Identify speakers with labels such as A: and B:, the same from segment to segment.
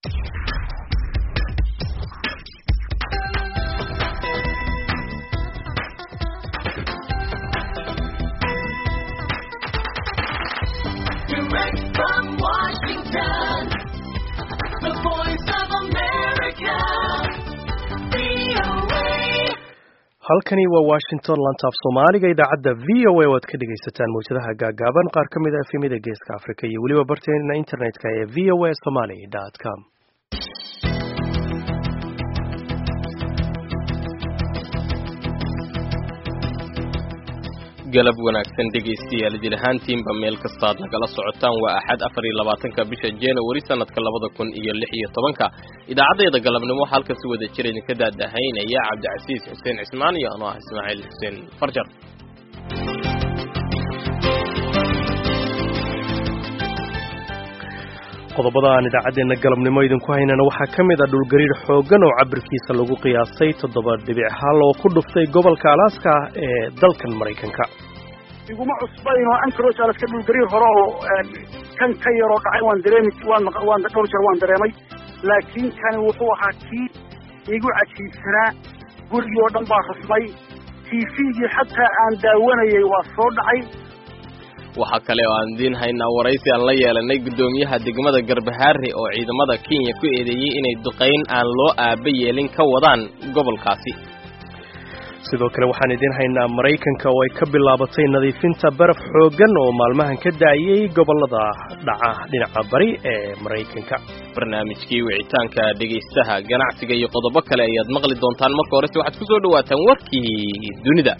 A: Direct from Washington, the voice of America, VOA.
B: halkani waa washington lantaaf soomaaliga idaacadda v o a oo aad ka dhegaysataan mawjadaha gaagaaban qaar ka mid a efemida geeska afrika iyo weliba barteena internetka ee v o a somaly com
C: galab wanaagsan dhegaystayaal jir ahaantiinba meel kastaad nagala socotaan waa axad afar iyo labaatanka bisha januari sanadka labada kun iyo lix iyo tobanka idaacaddeeda galabnimo waxaa halkan si wada jir idinka daadahaynaya cabdicasiis xuseen cismaan iyo anoo ah ismaaciil xuseen farjar
B: qodobada aan idaacaddeenna galabnimo idinku haynana waxaa ka mid a dhulgariir xooggan oo cabirkiisa lagu qiyaasay toddoba dhibic hal oo ku dhuftay gobolka alaska ee dalkan maraykanka
D: iguma cusbayn oo ancaroge alaska dhulgariir hore oo kan ka yaroo dhacay waan dareemi waan maq- waan dhowr jeer waan dareemay laakiin kani wuxuu ahaa kii igu cajiibsanaa gurigii oo dhan baa rusmay tvgii xataa aan daawanayay waa soo dhacay
C: waxaa kale oo aan idiin haynaa waraysi aan la yeelanay guddoomiyaha degmada garbahaare oo ciidamada kenya ku eedeeyey inay duqayn aan loo aaba yeelin ka wadaan gobolkaasi
B: sidoo kale waxaan idiin haynaa maraykanka oo ay ka bilaabatay nadiifinta baraf xooggan oo maalmahan ka da'ayay gobollada dhaca dhinaca bari ee maraykanka
C: barnaamijkii wicitaanka dhegaystaha ganacsiga iyo qodobo kale ayaad maqli doontaan marka horese waxaad ku soo dhawaataan warkii dunida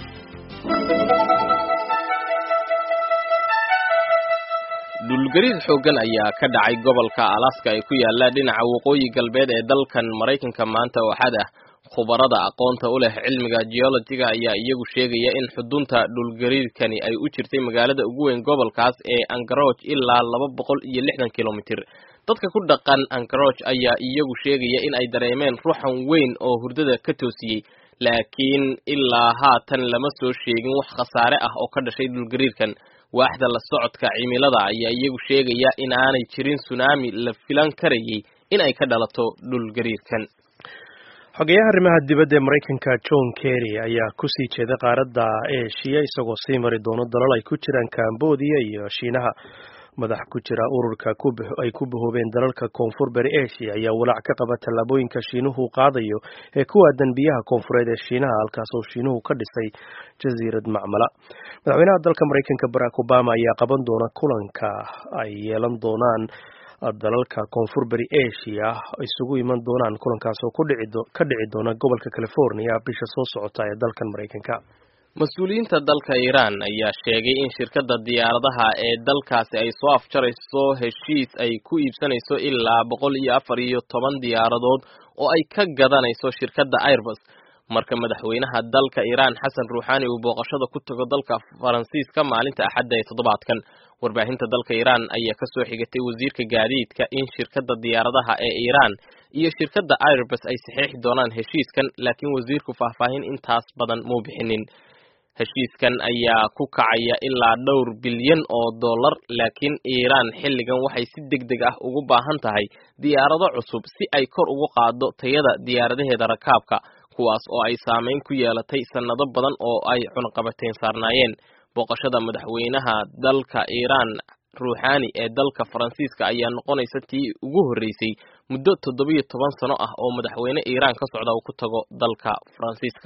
C: dhulgariir xooggan ayaa ka dhacay gobolka alaska ee ku yaala dhinaca waqooyi galbeed ee dalkan maraykanka maanta waxaad ah khubarada aqoonta u leh cilmiga geologiga ayaa iyagu sheegaya in xudunta dhulgariirkani ay u jirtay magaalada ugu weyn gobolkaas ee angaroge ilaa laba boqol iyo lixdan kilomitir dadka ku dhaqan angaroge ayaa iyagu sheegaya in ay dareemeen ruuxan weyn oo hurdada ka toosiyey laakiin ilaa haatan lama soo sheegin wax khasaare ah oo ka dhashay dhulgariirkan waaxda la socodka cimilada ayaa iyagu sheegaya in aanay jirin sunaami la filan karayay in ay ka dhalato dhulgariirkan
B: xogeyaha arrimaha dibadda ee maraykanka john kerry ayaa kusii jeeda qaaradda eeshiya isagoo sii mari doono dalal ay ku jiraan cambodia iyo shiinaha madax ku jira ururka ay ku bahoobeen dalalka koonfur bari asia ayaa walaac ka qaba tallaabooyinka shiinuhu qaadayo ee ku aadan biyaha koonfureed ee shiinaha halkaas oo shiinuhu ka dhisay jasiirad macmala madaxweynaha dalka maraykanka barack obama ayaa qaban doona kulanka ay yeelan doonaan dalalka koonfur bari asia isugu iman doonaan kulankaas oo ka dhici doona gobolka california bisha soo socota ee dalkan maraykanka
C: mas-uuliyiinta dalka iiraan ayaa sheegay in shirkadda diyaaradaha ee dalkaasi ay soo afjarayso heshiis ay ku iibsanayso ilaa boqol iyo afar iyo toban diyaaradood oo ay ka gadanayso shirkadda airbus marka madaxweynaha dalka iiraan xasan ruuxaani uu booqashada ku tago dalka faransiiska maalinta axadda ee toddobaadkan warbaahinta dalka iiraan ayaa kasoo xigatay wasiirka gaadiidka in shirkadda diyaaradaha ee iiraan iyo shirkadda airbus ay saxiixi doonaan heshiiskan laakiin wasiirku faahfaahin intaas badan muu bixinin heshiiskan ayaa ku kacaya ilaa dhowr bilyan oo dollar laakiin iiraan xilligan waxay si deg deg ah ugu baahan tahay diyaarado cusub si ay kor ugu qaado tayada diyaaradaheeda rakaabka kuwaas oo ay saameyn ku yeelatay sannado badan oo ay cunaqabateyn saarnaayeen booqashada madaxweynaha dalka iiraan ruuxaani ee dalka faransiiska ayaa noqonaysa tii ugu horreysay muddo toddobiyo toban sano ah oo madaxweyne iiraan ka socda uu ku tago dalka faransiiska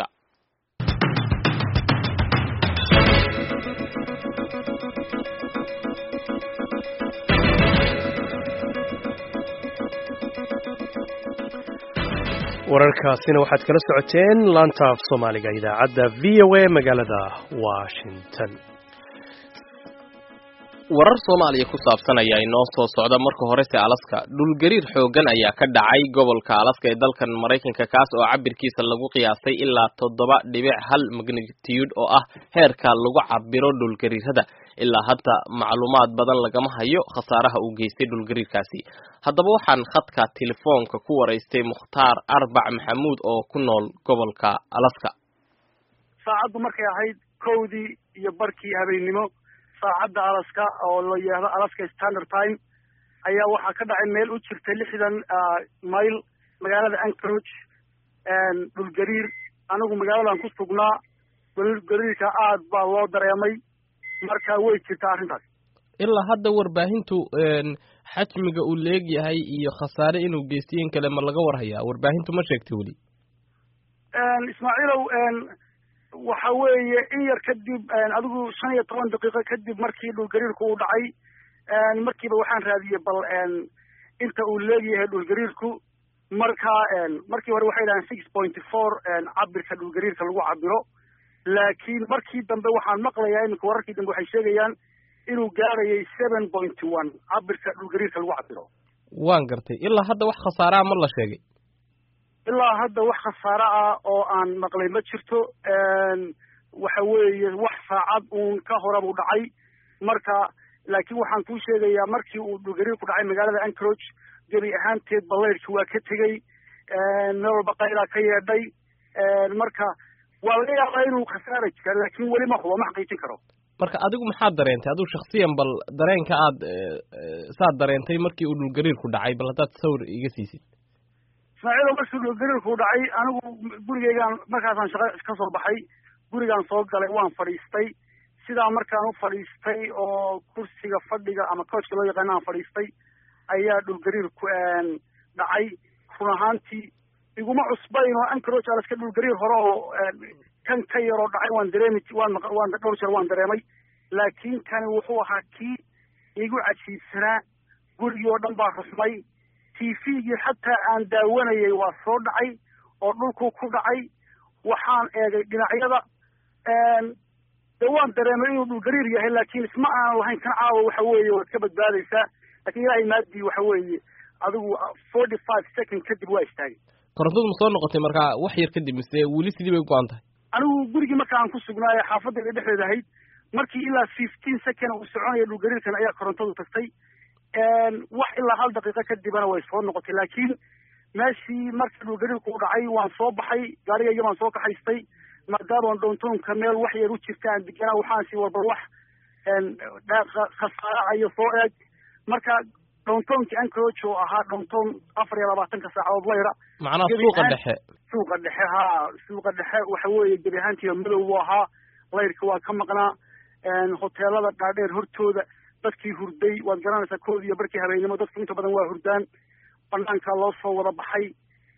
B: wararkaasina waxaad kala socoteen laanta af soomaaliga idaacadda v o a magaalada washington
C: warar soomaaliya ku saabsan ayaa inoo soo socda marka horese alaska dhulgariir xooggan ayaa ka dhacay gobolka alaska ee dalkan maraykanka kaas oo cabirkiisa lagu qiyaasay ilaa toddoba dhibic hal magnitude oo ah heerka lagu cabiro dhulgariirada ilaa hadda macluumaad badan lagama hayo khasaaraha uu geystay dhulgariirkaasi haddaba waxaan khadka telefoonka ku waraystay mukhtaar arbac maxamuud oo ku nool gobolka alaska
D: saacaddu markay ahayd kowdii iyo barkii habeennimo saacadda alaska oo la yidhaahdo alaska standard time ayaa waxaa ka dhacay meel u jirta lixdan mayl magaalada anchorage dhulgariir anigu magaaladan ku sugnaa dhulgariirka aad baa loo dareemay marka way jirtaa arrintaas
C: ilaa hadda warbaahintu xajmiga uu leegyahay iyo khasaare inuu geystay in kale ma laga warhayaa warbaahintu ma sheegtay weli
D: ismaaciilow waxa weeye in yar kadib adigu shan iyo toban daqiiqo kadib markii dhulgariirku uu dhacay markiiba waxaan raadiyey bal inta uu leegyahay dhulgariirku marka markii hore waxay dhahaan six point four cabirka dhulgariirka lagu cabiro laakiin markii dambe waxaan maqlayaa iminka wararkii dambe waxay sheegayaan inuu gaarayay seven point one cabirka dhulgariirka lagu cabiro
C: waan gartay ilaa hadda wax khasaaraa ma la sheegay
D: ilaa hadda wax khasaare ah oo aan maqlay ma jirto waxa weeye wax saacad uun ka hora buu dhacay marka laakiin waxaan kuu sheegayaa markii uu dhulgariirku dhacay magaalada anchorage gebi ahaanteed baleyrki waa ka tegey meel walba qaylaa ka yeedhay marka waa laga yaabaa inuu khasaara jira laakiin weli ma hubo ma xaqiijin karo
C: marka adigu maxaad dareentay adigu shaksiyan bal dareenka aad saad dareentay markii uu dhulgariirku dhacay bal haddaad sawir iga siisid
D: ismaaciilo markii dhulgariirku dhacay anigu gurigeygaan markaasaan shaqa ka soo baxay gurigaan soo galay waan fadhiistay sidaa markaan u fadhiistay oo kursiga fadhiga ama coachka loo yaqaana aan fadhiistay ayaa dhulgariirku dhacay run ahaantii iguma cusbayn oo anchorage alaska dhulgariir hore oo kan ka yaroo dhacay waan dareemi waan waan dhowr jeer waan dareemay laakiin kani wuxuu ahaa kii igu cajiibsanaa gurigii oo dhan baa rusmay t v-gii xataa aan daawanayay waa soo dhacay oo dhulkuu ku dhacay waxaan eegay dhinacyada de waan dareemay inuu dhulgariir yahay laakiin isma aanan lahayn kan caawa waxa weeye waad ka badbaadaysaa lakin ilaahay maadii waxa weeye adigu forty five second kadib waa istaagay
C: korontadu ma soo noqotay markaa wax yar kadib mise weli sidii bay u go-an tahay
D: anigu gurigii marka aan ku sugnaayo xaafadayda dhexdeeda ahayd markii ilaa fifteen second uu soconaya dhulgariirkan ayaa korontadu tagtay wax ilaa hal daqiiqo kadibana way soo noqotay laakiin meeshii markii dhulgariirku u dhacay waan soo baxay gaarigayga baan soo kaxaystay maadaama downtownka meel wax yar u jirta aan deganaa waxaan sii warba wax khasaaracayo soo eeg marka downtownkii anchorage oo ahaa downtown afar iyo labaatanka saacadood layra
C: macnaha suuqa dhexe
D: suuqa dhexe ha suuqa dhexe waxa weeye gebi ahaantiiba madow buu ahaa layrka waa ka maqnaa hoteelada dhaadheer hortooda dadkii hurday waad garanaysaa koodi iyo barkii habeennimo dadku inta badan waa hurdaan banaanka loo soo wada baxay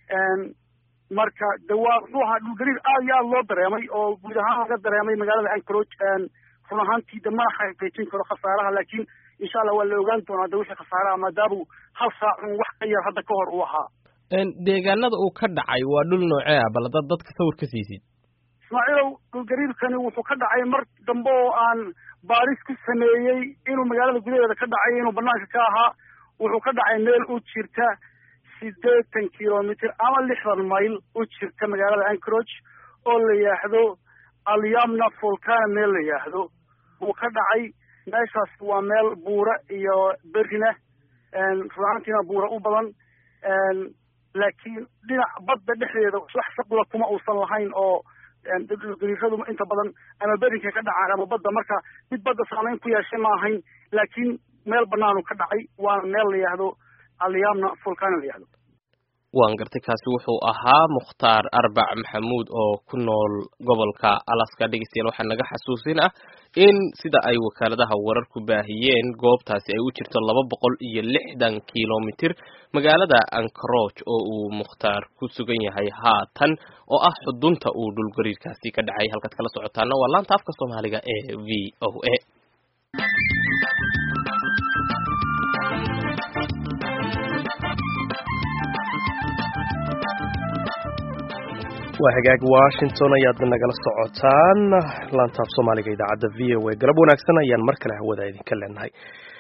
D: marka de waa muxuu ahaa dhulgariir aad iyo aada loo dareemay oo guud ahaan laga dareemay magaalada anchorage run ahaantii de mana xaqiijin karo khasaaraha laakiin insha allah waa la ogaan doonaa de wixii khasaaraha maadaamuu hal saacun wax ka yar hadda ka hor uu ahaa
C: deegaanada uu ka dhacay waa dhul noocee ah bal haddaad dadka sawir ka siisid
D: ismaaciilow dhulgariirkani wuxuu ka dhacay mar dambe oo aan baaris ku sameeyey inuu magaalada gudaheeda ka dhacay inuu banaanka ka ahaa wuxuu ka dhacay meel u jirta siddeetan kilomitr ama lixdan mayl u jirta magaalada anchorage oo la yidhaahdo alyamna volcana meel la yidhaahdo buu ka dhacay meeshaas waa meel buura iyo berina runaantiina buura u badan laakiin dhinac badda dhexdeeda wax saqla kuma uusan lahayn oo dhulgariiradu inta badan ama berinka ka dhacaan ama badda marka mid badda saamayn ku yeeshay ma ahayn laakiin meel banaanu ka dhacay waana meel la yidhaahdo alyamna volcana la yihahdo
C: waan gartay kaasi wuxuu ahaa mukhtaar arbac maxamuud oo ku nool gobolka alaska dhegeystayaal waxaa naga xasuusin ah in sida ay wakaaladaha wararku baahiyeen goobtaasi ay u jirto laba boqol iyo lixdan kilomitir magaalada anchorage oo uu mukhtaar ku sugan yahay haatan oo ah xudunta uu dhulgariirkaasi ka dhacay halkaad kala socotaana waa laanta afka soomaaliga ee v o a
B: waa hagaag washington ayaad nagala socotaan laantaaf soomaaliga idaacadda v o a galab wanaagsan ayaan mar kale hawada idinka leenahay